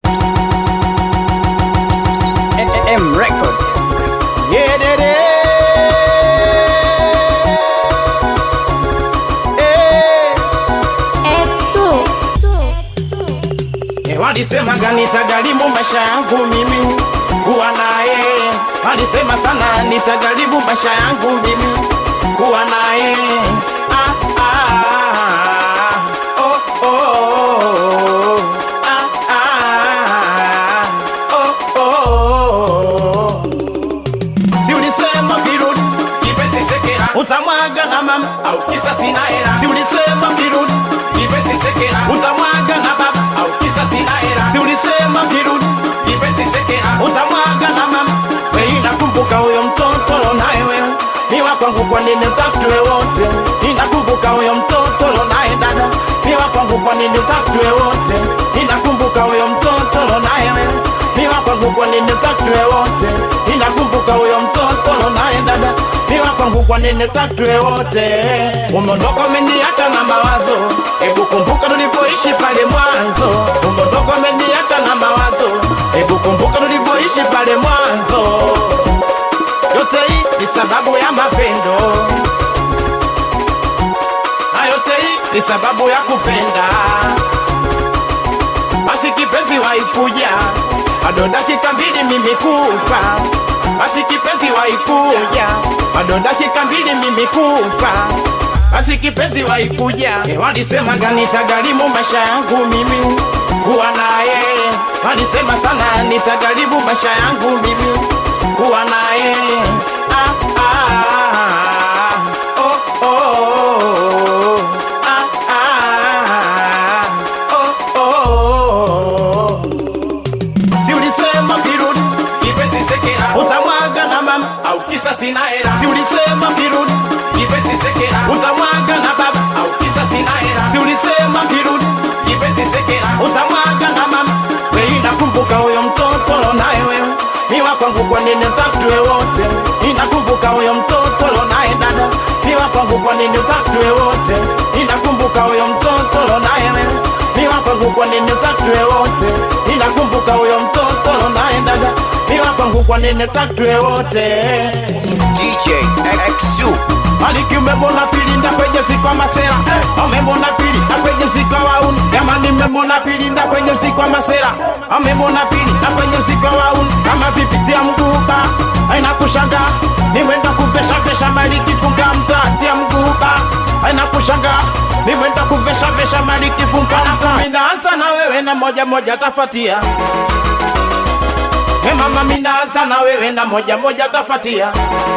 M Records. Yeah, de, de. Eh, X2 eh, Walisema nitagharimu maisha yangu mimi kuwa naye, walisema sana nitagharimu maisha yangu mimi kuwa naye. Ah, ah, oh, oh, oh. Ah, ah, oh, oh. Si ulisema kirudi kipete sekera utamwaga na mama au kisa sina hela. Si ulisema kirudi kipete sekera utamwaga na baba au kisa sina hela. Si ulisema kirudi kipete sekera utamwaga na mama. Wewe nakumbuka huyo mtoto naye wewe ni wa kwangu, kwa nini utakutwe wote? Ninakumbuka huyo mtoto naye dada ni wa kwangu, kwa nini utakutwe wote? Ninakumbuka huyo mtoto naye wewe ni wa kwangu, kwa nini utakutwe wote? Ninakumbuka huyo mtoto naye dada ni wa kwangu, kwa nini utakutwe wote? Umeondoka umeniacha na mawazo, hebu kumbuka tulivyoishi pale mwanzo. Umeondoka umeniacha na mawazo, hebu kumbuka tulivyoishi pale mwanzo. Yote hii ni sababu ya mapendo, na yote hii ni sababu ya kupenda. Basi kipenzi waikuja, bado dakika mbili mimi kufa. Basi kipenzi waikuja, bado dakika mbili mimi kufa. Basi kipenzi waikuja, eh, walisema nitagharimu maisha yangu mimi kuwa naye. Walisema sana nitagharimu maisha yangu mimi kuwa naye. Ah, ah, oh, oh, oh. Ah, ah, oh, oh. Si ulisema kirudi kipete sekera utamwaga na mama au kisa sina hela. Si ulisema kirudi kipete sekera utamwaga na baba au kisa sina hela. Si ulisema kirudi kipete sekera utamwaga na mama. Wewe nakumbuka huyo mtoto naye wewe ni wa kwangu, kwa nini utakutwe wote? Ninakumbuka huyo mtoto naye dada ni wa kwangu, kwa nini utakutwe wote? Ninakumbuka huyo mtoto naye wewe ni wa kwangu, kwa nini utakutwe wote? Ninakumbuka huyo mtoto naye dada ni wa kwangu, kwa nini utakutwe wote? DJ XU Maliki umemona pili nda kwenye mziki wa masera Amemona pili na kwenye mziki wa wauni Jamani mmemona pili nda kwenye mziki wa masera Amemona pili na kwenye mziki wa wauni Kama vipitia mguba Aina kushanga Niwenda kuvesha vesha maliki funga mtatia mguba Aina kushanga Niwenda kuvesha vesha maliki funga mtatia Minaanza na wewe na moja moja tafatia Hey mama minaanza na wewe na moja moja tafatia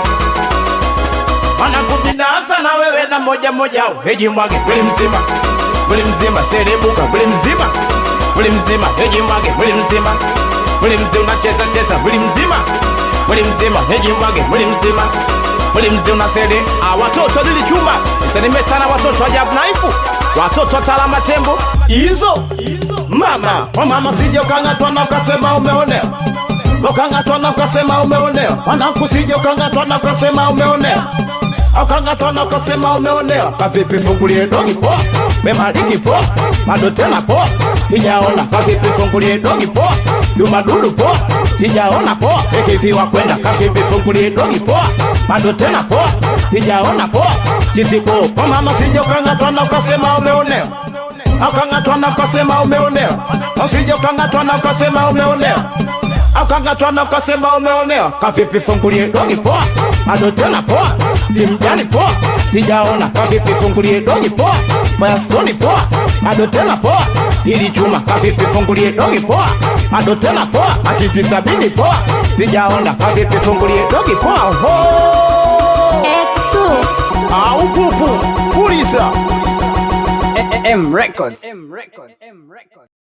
wanakupindaanza na wewe na moja moja heji mwage buli mzima buli mzima serebuka buli mzima buli mzima heji mwage buli mzima buli mzima unacheza cheza buli mzima buli mzima heji mwage buli mzima buli mzima unasere ah, watoto lilichuma nisalime sana watoto ajabu naifu watoto talama tembo hizo mama wa mama sije ukang'atwa na ukasema umeonewa ukangatwa na ukasema umeonewa mwanangu sije ukangatwa na ukasema umeonewa ukangatwa na ukasema umeonewa kavipi fungulie dogi poa memaliki poa bado tena poa sijaona kavipi fungulie dogi poa jumadudu poa sijaona poa ikiviwa kwenda kavipi fungulie dogi poa bado tena poa sijaona poa kisipo kwa mama sije ukangatwa na ukasema umeonewa ukangatwa na ukasema umeonewa usije ukangatwa na ukasema umeonewa ukangatwa na ukasema umeonewa kavipi fungulie dogi poa bado tena poa simjani poa sijaona kavipi fungulie dogi poa bayastoni poa bado tena poa ili chuma kavipi fungulie dogi poa bado tena poa akiti sabini poa sijaona kavipi fungulie dogi poa oho X2 au pupu pulisa M Records. M Records. M Records.